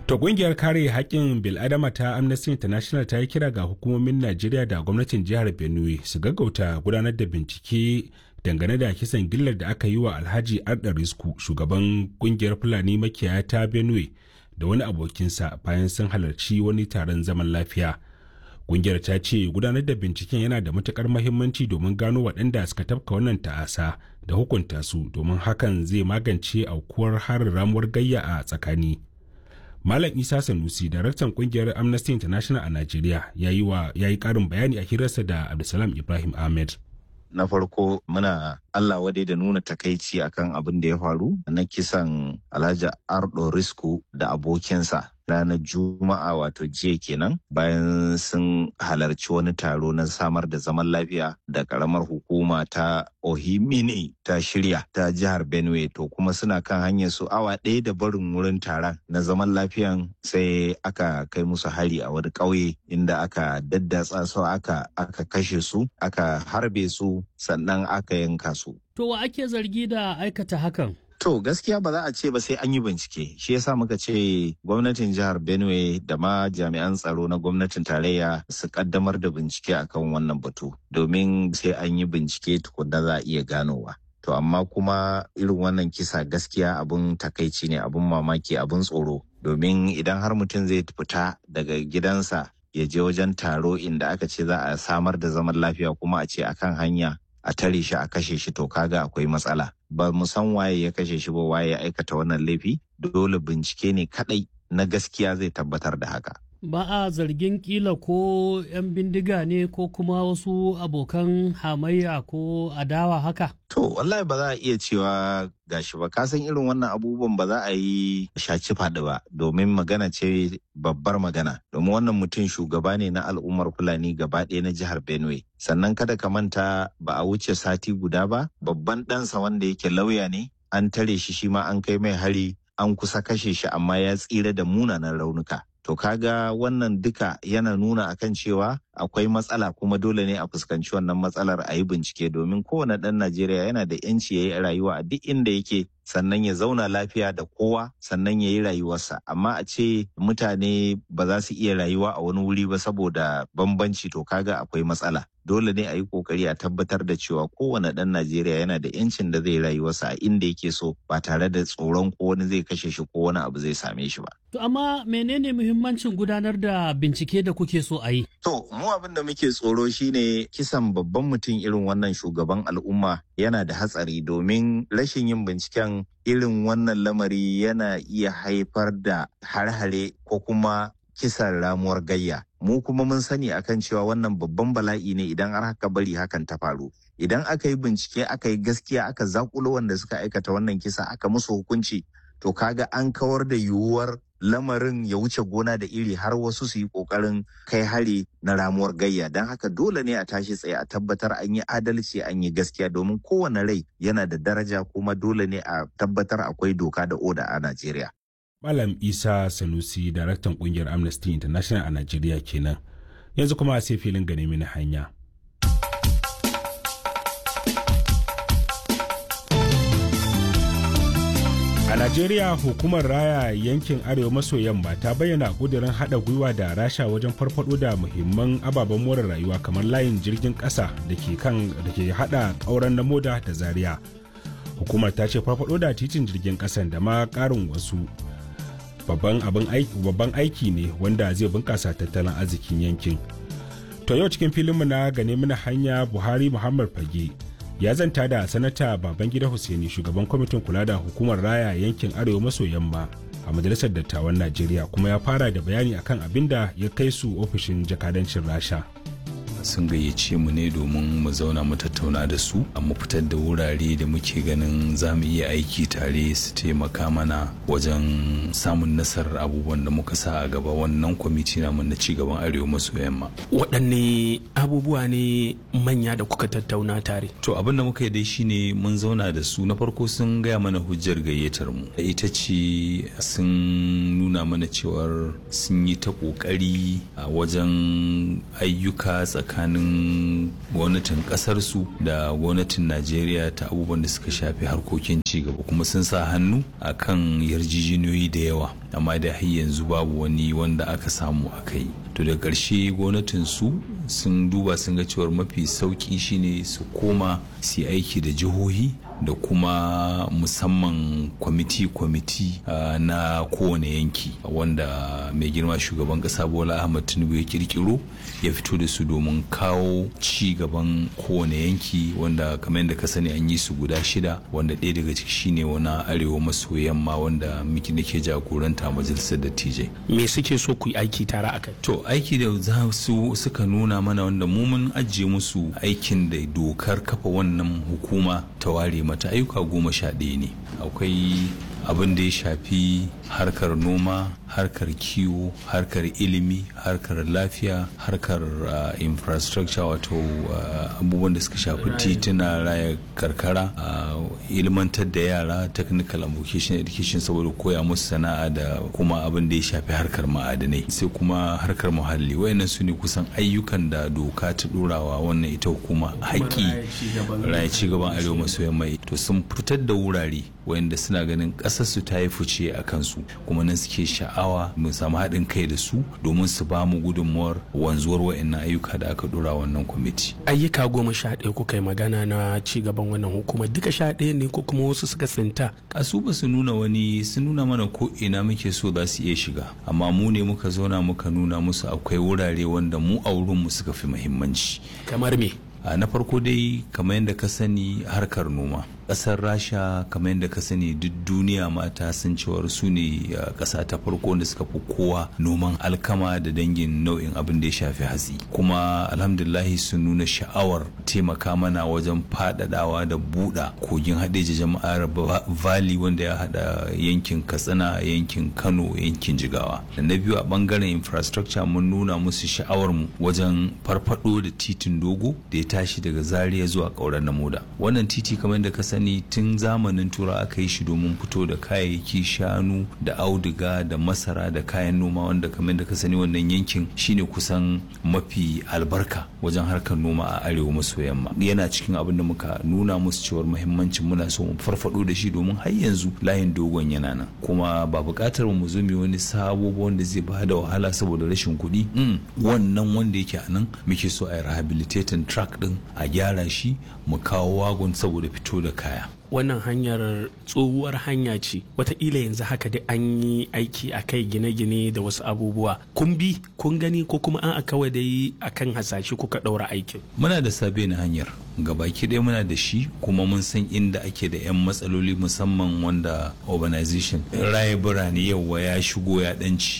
To kungiyar kare haƙƙin bil'adama ta Amnesty International ta yi kira ga hukumomin Najeriya da gwamnatin jihar Benue su gaggauta gudanar da bincike dangane da kisan gillar da aka yi wa Alhaji Arda Risku shugaban kungiyar Fulani makiyaya ta Benue da wani abokinsa bayan sun halarci wani taron zaman lafiya. Kungiyar ta ce gudanar da binciken yana da matukar mahimmanci domin gano waɗanda suka tafka wannan ta'asa da hukunta su domin hakan zai magance aukuwar harin ramuwar gayya a tsakani. Malam Isa Sanusi, daraktan kungiyar Amnesty International a Najeriya, ya yi ƙarin bayani a hirarsa da Abdulsalam Ibrahim Ahmed. na farko muna Allah wadai da nuna takaici akan abin da ya faru na kisan Alhaji Ardo Risku da abokinsa ranar Juma'a wato jiya kenan bayan sun halarci wani taro na samar da zaman lafiya da karamar hukuma ta Ohimini ta shirya ta jihar Benue to kuma suna kan hanyar su awa ɗaya da barin wurin taron na zaman lafiyan sai aka kai musu hari a wani ƙauye inda aka daddatsa su aka aka kashe su aka harbe su sannan aka yanka su. To wa ake zargi da aikata hakan? To gaskiya ba za a ce ba sai an yi bincike. Shi yasa muka ce gwamnatin jihar Benue da ma jami'an tsaro na gwamnatin tarayya su kaddamar da bincike akan wannan batu. Domin sai an yi bincike tukunna za a iya ganowa. To amma kuma irin wannan kisa gaskiya abun takaici ne abun mamaki abun tsoro. Domin idan har mutum zai fita daga gidansa ya je wajen taro inda aka ce za a samar da zaman lafiya kuma a ce akan hanya a tare shi a kashe shi to kaga akwai matsala ba mu san waye ya kashe shi ba waye ya aikata wannan laifi dole bincike ne kadai na gaskiya zai tabbatar da haka ba a zargin kila ko 'yan bindiga ne ko kuma wasu abokan hamayya ko adawa haka to wallahi ba za a iya cewa gashi ba ka san irin wannan abubuwan ba za a yi shaci faɗi ba domin magana ce babbar magana domin wannan mutum shugaba ne na al'ummar fulani gaba ɗaya na jihar benue sannan kada ka manta ba a wuce sati guda ba babban ɗansa wanda yake lauya ne an tare shi shi ma an kai mai hari an kusa kashe shi amma ya tsira da munanan raunuka To kaga wannan duka yana nuna akan cewa akwai matsala kuma dole ne a fuskanci wannan matsalar a yi bincike domin kowane ɗan Najeriya yana da 'yanci ya yi rayuwa a duk inda yake sannan ya zauna lafiya da kowa sannan ya yi rayuwarsa amma a ce mutane ba za su iya rayuwa a wani wuri ba saboda bambanci to kaga akwai matsala dole ne a yi kokari a tabbatar da cewa kowane ɗan Najeriya yana da 'yancin da zai rayuwarsa a inda yake so ba tare da tsoron ko wani zai kashe shi ko wani abu zai same shi ba. To amma menene muhimmancin gudanar da bincike da kuke so a yi? To mu abin da muke tsoro shine kisan babban mutum irin wannan shugaban al'umma yana da hatsari domin rashin yin binciken irin wannan lamari yana iya haifar da har-hare ko kuma kisan ramuwar gayya. Mu kuma mun sani akan cewa wannan babban bala'i ne idan har haka bari hakan ta faru. Idan aka yi bincike aka yi gaskiya aka zakulo wanda suka aikata wannan kisa aka musu hukunci to kaga an kawar da yiwuwar lamarin ya wuce gona da iri har wasu su yi kokarin kai hari na ramuwar gayya don haka dole ne a tashi tsaye a tabbatar an yi adalci an yi gaskiya domin kowane rai yana da daraja kuma dole ne a tabbatar akwai doka da oda a Najeriya. Malam Isa Sanusi, daraktan kungiyar Amnesty International a Najeriya kenan. Yanzu kuma sai filin gane mini hanya. A Najeriya hukumar raya yankin Arewa maso yamma ta bayyana ƙudurin haɗa gwiwa da rasha wajen farfado da muhimman ababen more rayuwa kamar layin jirgin ƙasa da ke kan da ke haɗa ƙauren na moda da zaria. Hukumar ta ce farfado da titin jirgin ƙasan da ma ƙarin wasu babban abin aiki babban aiki ne wanda zai bunƙasa tattalin arzikin yankin. To yau cikin filinmu na gane mana hanya Buhari Muhammad Fage ya zanta da sanata babangida Hussaini shugaban kwamitin kula da hukumar raya yankin arewa maso yamma a majalisar dattawan najeriya kuma ya fara da bayani akan abin da ya kai su ofishin jakadancin rasha sun gayyace mu ne domin mu zauna mu tattauna da su a mu fitar da wurare da muke ganin za mu iya aiki tare su taimaka mana wajen samun nasarar abubuwan da muka sa a gaba wannan kwamiti namu na cigaban arewa maso yamma waɗanne abubuwa ne manya da kuka tattauna tare to abin da muka yi dai shine mun zauna da su na farko sun gaya mana hujjar gayyatar mu ita ce sun nuna mana cewar sun yi ta ƙoƙari a wajen ayyuka tsakanin tsakanin gwamnatin kasarsu da gwamnatin najeriya ta abubuwan da suka shafi harkokin cigaba kuma sun sa hannu a kan yarjejeniyoyi da yawa amma da har yanzu babu wani wanda aka samu a kai to da ƙarshe gwamnatin su sun duba sun ga cewar mafi sauƙi shine su koma su aiki da jihohi da kuma musamman kwamiti-kwamiti uh, na kowane yanki wanda mai girma shugaban kasa bola ahmad tinubu ya kirkiro ya fito da su domin kawo ci gaban kowane yanki wanda kamar yadda ka sani an yi su guda shida wanda ɗaya daga ciki shine wani arewa maso yamma wanda miki nake jagoranta majalisar dattijai me suke so ku yi aiki tare akai to aiki da za su suka nuna mana wanda mu mun ajiye musu aikin da dokar kafa wannan hukuma ta ware mata ayyuka goma sha ɗaya ne akwai abin da ya shafi harkar noma harkar kiwo harkar ilimi harkar lafiya harkar uh, infrastructure wato uh, abubuwan da suka shafi tituna raya karkara uh, ilmantar da yara technical and vocational education saboda koya musu sana'a da kuma abin da ya shafi harkar ma'adanai sai kuma harkar muhalli wayannan su ne kusan ayyukan da doka ta ɗorawa wannan ita hukuma haƙƙi raya ci gaban arewa maso yamma to sun fitar da wurare wayanda suna ganin ƙasarsu ta yi fice a kansu kuma nan suke sha'awa mu samu haɗin kai da su domin su ba mu gudunmuwar wanzuwar wayannan ayyuka da aka dora wannan kwamiti ayyuka goma sha ɗaya kuka yi magana na ci gaban wannan hukuma duka sha ɗaya ne ko kuma wasu suka tsinta kasu ba su nuna wani sun nuna mana ko ina muke so za su iya shiga amma mu ne muka zauna muka nuna musu akwai wurare wanda mu a wurinmu suka fi muhimmanci kamar me na farko dai kamar yadda ka sani harkar noma kasar rasha kamar yadda ka sani duk duniya mata sun cewar su ne kasa ta farko da suka fi kowa noman alkama da dangin nau'in abin da ya shafi hatsi kuma alhamdulahi sun nuna sha'awar taimaka mana wajen faɗaɗawa da buɗa kogin haɗeji jama'ar valley wanda ya haɗa yankin katsina yankin kano yankin jigawa da na biyu a ɓangaren infrastructure mun nuna musu sha'awar mu wajen farfaɗo da titin dogo da ya tashi daga zaria zuwa ƙauren na moda wannan titi kamar yadda ka sani sani tun zamanin tura aka yi shi domin fito da kayayyaki shanu da auduga da masara da kayan noma wanda kamar da ka sani wannan yankin shine kusan mafi albarka wajen harkar noma a arewa maso yamma yana cikin abin da muka nuna musu cewar muhimmancin muna so mu farfado da shi domin har yanzu layin dogon yana nan kuma ba buƙatar mu zo mu wani sabo wanda zai ba da wahala saboda rashin kuɗi wannan wanda yake a nan muke so a yi rehabilitating track din a gyara shi mu kawo wagon saboda fito da kaya wannan hanyar tsohuwar hanya ce wataƙila yanzu haka dai an yi aiki a kai gine-gine da wasu abubuwa kun bi kun gani ko kuma an kawai dai akan hasashe kuka ɗaura aikin muna da sabe na hanyar gabaki ɗaya muna da shi kuma mun san inda ake da 'yan matsaloli musamman wanda urbanization raye birane yau ya shigo ya ɗanci